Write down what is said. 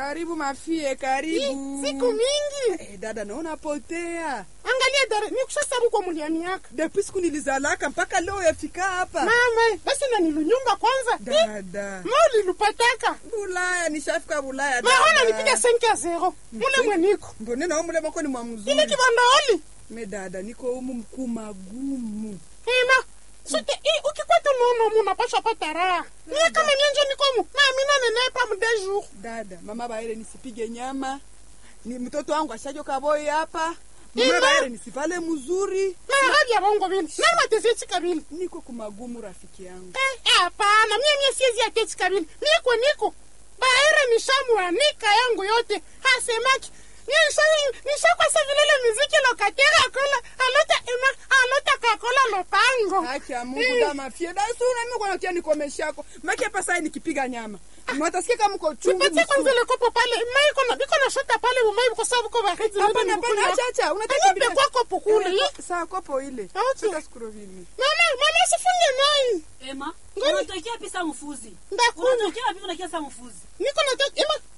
Karibu mafie, karibu. siku mingi Eh, dada naona potea. angalia dare nikushasabu kwa muliani yako Depuis siku nilizalaka mpaka leo yafika hapa. mama basi na nilunyumba kwanza Dada. ma ulilupataka Bulaya nishafika Bulaya. maona dada. nipiga senki ya zero mule mweniko Mbone na umule mako ni mwa ile mzuri. kibandaoli Me dada niko humu mkuu magumu. ina sote i ukikwata nono mu napasha pata raha niye kama nienje nikomu nami nanenepa mude jour Dada, mama baere nisipige nyama. Ni mtoto wangu ashajo kaboi hapa. Ima. Mama baere nisivale mzuri. na hali ya bongo vile na matezeci kabili Niko kumagumu rafiki yangu. Eh, hapana mie mie siezi ya keti kabili niko niko baere nishamuanika yangu yote hasemaki nishakwasa vilele miziki lokatera kola alota ima alota kakola lopango Haki ya Mungu Eh. da mafie. Da sura mimi kwa kia nikomeshako. Make hapa sasa nikipiga nyama. Mwatasikia kama mko chungu. nipatie kwanza mzuri. ile kopo pale mai kona biko na shota pale umai kwa sababu kwa baridi Hapana, hapana, acha acha. Unataka Nipe kwa kopo kule Eh, Saa kopo ile. Acha. Sasa sikurovini. mama mama sifunge nai Ema, Ngani? unatokea pisa mfuzi. ndakunywa Unatokea wapi unakia sa mfuzi? niko na ima